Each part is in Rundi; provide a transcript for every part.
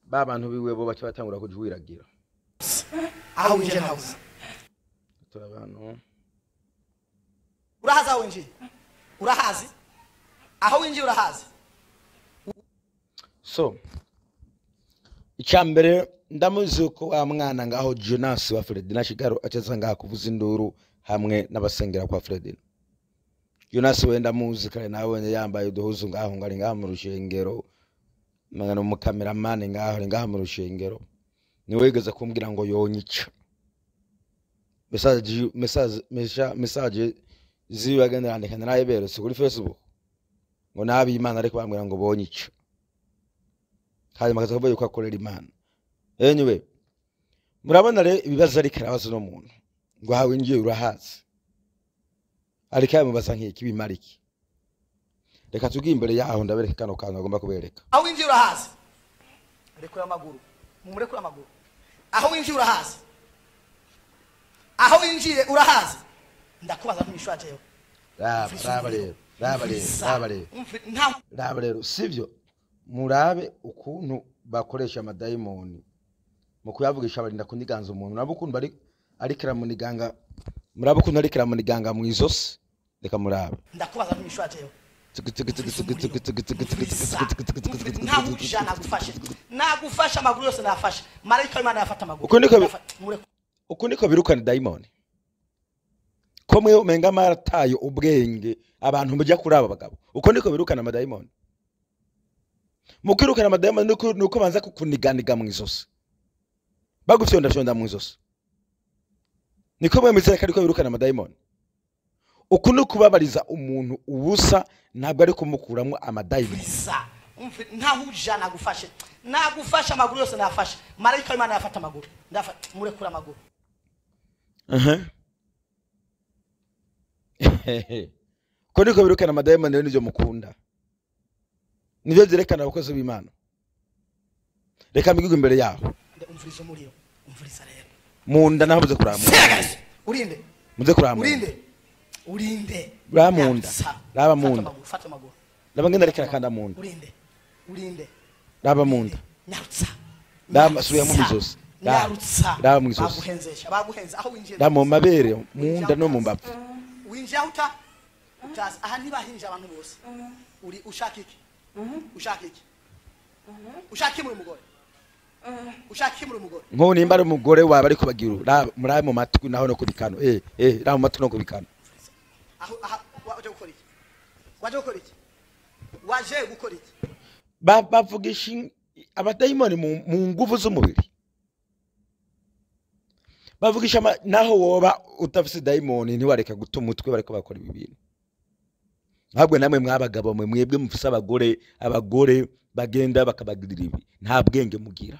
ba bantu biwe bo baca batangura kujwiragira aho winjiye ntabuze turi abantu urahazi aho winjiye urahazi aho winjiye urahazi so icya mbere ndamuzi ko wa mwana ngaho jonas wa fredina shigaro aceza ngaha kuvuza induru hamwe n'abasengera kwa fredina jonas we ndamuzi kare nawe yambaye uduhuzu ngaho ngo ari ngaho mu rushengero mwana umukameramani ngaho ari ngaho mu rushengero niwe wigeze kumbwira ngo yonyica mesaje mesaje mesha- mesaje ziwe agenda yandika narayiberetse kuri facebook ngo nabi imana ariko bambwira ngo bonyica hanyuma akaza kuvuga yuko akorera imana anyway murabona rero ibibazo ariko arabaza uno muntu ngo hawe ngiye urahazi ariko yamubaza nk'iki bimara iki reka tubwiye imbere yaho ndabereka kano kantu agomba kubereka aho winjiye urahazi rekura amaguru mumurekure amaguru aho winjiye urahazi aho winjiye urahazi ndakubaza ntumishwajeyo raba raba rero raba rero raba rero nta raba rero sivyo murabe ukuntu bakoresha amadayimoni mu kuyavugisha barinda kuniganza umuntu murabe ukuntu bari ariko aramuniganga murabe ukuntu ariko aramuniganga mu izosi reka murabe ndakubaza ntumishwajeyo ntamuja nagufashe nagufashe amaguru yose nafashe marayika w'imana yafata amaguru Uko niko bi- Yafa- mureke- uku niko birukana dayimoni ko mwe umenga marataye ubwenge abantu mujya kuri aba bagabo uko niko birukana amadayimoni mu kwirukana amadayimoni nuko nuko banza kukuniganiga mu izosi bagufyondafyonda mu izosi niko mwe mizera ko ariko birukana amadayimoni uku ni ukubabariza umuntu ubusa ntabwo ari kumukuramo amadayimoni bisa umve ntahuja nagufashe nagufashe amaguru yose nafashe marayika w'imana yafata amaguru ndafata murekure amaguru Aha. ko niko birukana amadayimoni rero nibyo mukunda nibyo byerekana abakozi b'imana reka mbigwe imbere yaho Nde, umviriza umuriro umviriza rero mu nda naho muze kuramura Seragase! urinde muze kuramura urinde urinde Raba mu nda. Nyatsa. Raba mu Fata nda. amaguru, fata amaguru raba ngenda rekera kanda mu nda urinde urinde raba mu nda nyarutsa Raba, Nyarutsa. subira mu izosi. Raba. nyarutsa Raba mu izosi. baguhenzesha baguhenze aho winjiye raba mu mabere mu nda no mu mbavu winjiye aho uta utazi aha ntibahinje abantu bose uri ushaka iki ushaka iki ushaka iki muri umugore ushaka iki muri umugore nk'ubu nimba ari umugore waba ari kubagira ubu, raba murabe mu matwi naho no ku bikano eh eh raba mu matwi no ku bikano aho aha waje gukora iki waje gukora iki waje gukora iki Ba- bavugisha in- abadayimoni mu mu nguvu z'umubiri bavugisha ama- naho woba udafise dayimoni ntiwareka guta umutwe bariko bakora ibi bintu ahubwo namwe mwabagabo mwe mwebwe mufise abagore abagore bagenda bakabagirira ibi nta bwenge mugira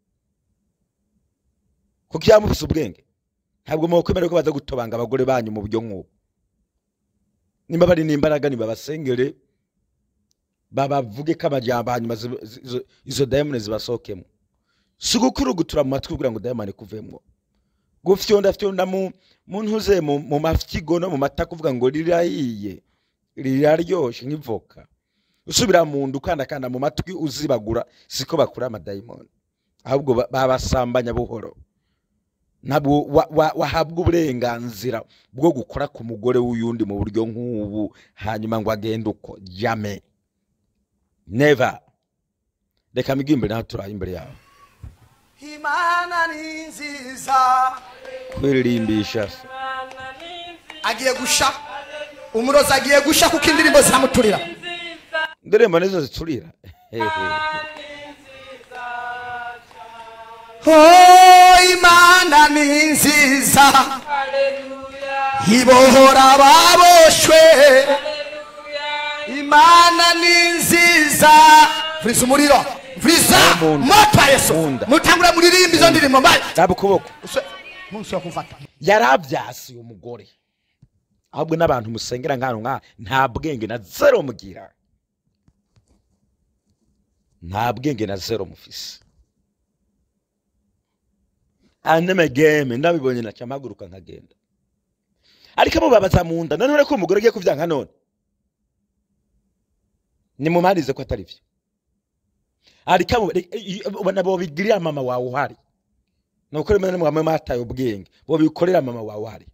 kuko iyo mufise ubwenge ntabwo mwokwemera ko baza gutobanga abagore banyu mu buryo nk'ubu nimba bari n'imbaraga nibabasengere babavuge ko amajyamba hanyuma zi- zi- izo- izo dayimoni zibasohokemo si gukurugutura mu matwi kugira ngo dayimoni kuvemo gufyondafyonda mu mu ntuze mu mu mafyigo no mu mata kuvuga ngo rirahiye riraryoshe nk'ivoka usubira mu nda ukandakanda mu matwi uzibagura siko bakura amadayimoni ahubwo ba- babasambanya buhoro ntabwo wa- wa- wahabwa uburenganzira bwo gukora ku mugore w'uyundi mu buryo nk'ubu hanyuma ngo agende uko jame never reka mbigwe imbere naho turaye imbere yawe imana ni nziza kwirimbisha se. agiye gusha umurozi agiye gusha kuko indirimbo ziramuturira indirimbo nizo ziturira oh imana ni nziza ibohora ababoshwe imana ni nziza mvuriza umuriro mvuriza Mu nda. moto ya yesu Mu nda. mutangure muririmba izo ndirimbo mbaye raba ukuboko munsi wo kumfata yarabyasiye umugore ahubwo n'abantu musengera nk'ahantu nk'aha nta bwenge na zero mugira nta bwenge na zero mufise anemegeme ndabibonye naca mpaguruka nkagenda ariko mubabaza mu nda none ko umugore agiye kuvyanga none nimumarize ko atari vyo ariko abo- re- i- ubona bobigirira mama wawe uhari nuko rimwe na rimwe bamwe mataye ubwenge bobikorera mama wawe uhari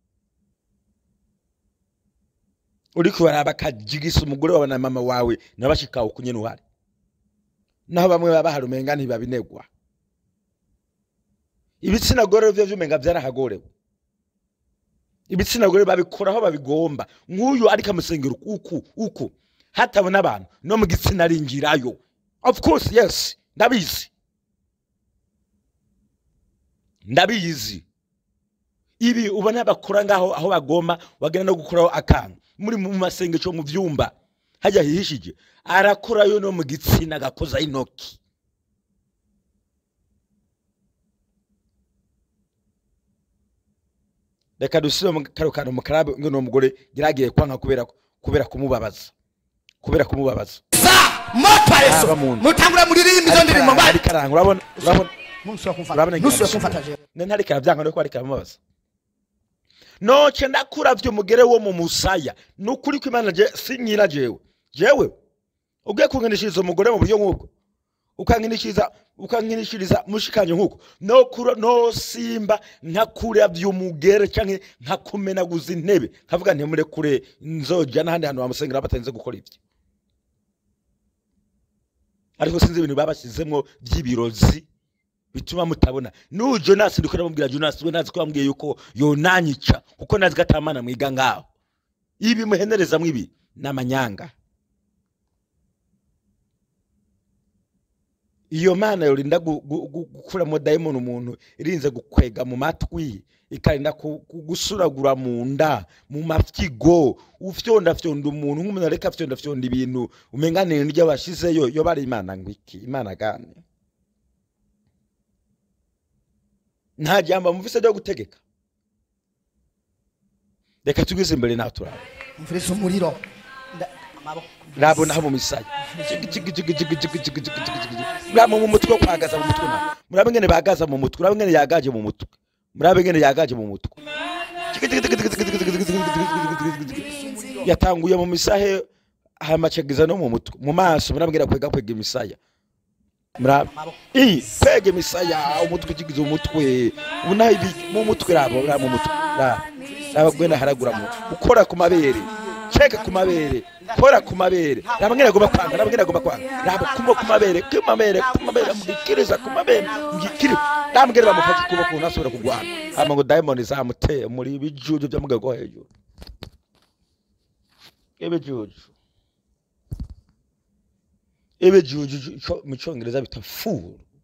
uriko baraba akajigisa umugore wawe na mama wawe nabashikawe kunyene uhari naho bamwe baba bahari umenga ntibabinegwa ibitsina gore vyo vyumenga vyarahagorewe ibitsina gore babikora aho babigomba nk'uyu ariko amusengera uku uku hatabona abantu no mu gitsina arinjirayo of course yes ndabizi ndabizi ibi ubona bakora ngaho aho bagomba bagenda no gukoraho akantu muri mu masengesho mu vyumba hajya hihishije arakorayo no mu gitsina agakoza intoki reka dusubire mu karo kantu mu karabe ngo ni umugore yaragiye kwanga kubera kubera kumubabaza kubera kumubabaza za moto ya yesu Aba muntu. mutangura muririmba izo ndirimbo Ariko mbari aranga urabona urabona ntusubira kumfata urabona ntusubira kumfata jewe ne ntariko aravyanga no ariko aramubabaza noce ndakuravye umugere wo mu musaya nukuri ko imana je sinyira jewe jewe ugiye kunkinishiriza umugore mu buryo nk'ubwo ukankinishiriza ukankinishiriza mushikanye nk'uko no kura no simba nkakuravye umugere canke nkakumenaguza intebe nkavuga ntimurekure nzoja n'ahandi hantu bamusengera batarinze gukora ivyo ariko sinzi ibintu babashyizemwo vy'ibirozi bituma mutabona n'ubu jonasi ndiko ndamubwira jonasi we nazi ko yambwiye yuko yonanyica kuko nazi ko atamana mwiga ngaho ibi muhenerezamwo ibi ni amanyanga iyo mana yorinda gu- gu- gu- gukuramo dayimoni umuntu irinze gukwega mu matwi ikarinda ku- ku- gusuragura mu nda mu mafyigo ufyondafyonda umuntu nk'umuntu areka afyondafyonda ibintu umenganire niryo bashizeyo yo bari imana ngo iki imana gane nta jambo muvise ryo gutegeka reka tugwize imbere nawe turaba mfurisa umuriro Nda- amaboko rabona aho mu misaya muraba mu mutwe wo kwagaza mu mutwe na murabe ngene bagaza mu mutwe murabe ngene yagaje mu mutwe murabe ngene yagaje mu mutwe yatanguye mu misahe hamacegeza no mu mutwe mu maso murabe ngene kwega kwega imisaya murabe i kwega imisaya umutwe ukigize umutwe unaho ibi mu mutwe rabo raba mu mutwe raba raba gwena haragura mu ukora ku mabere cheka ku mabere kora ku mabere raba ngene agomba kwanga raba ngene agomba kwanga raba kumba ku mabere ku mabere ku mabere mugikiriza ku mabere mugikiri raba ngene bamufata ukuboko unasubira kugwana hama ngo diamond zamuteye muri bijuju byo mugego hejuru ibijuju ibijuju ico- mu cyongereza bita fool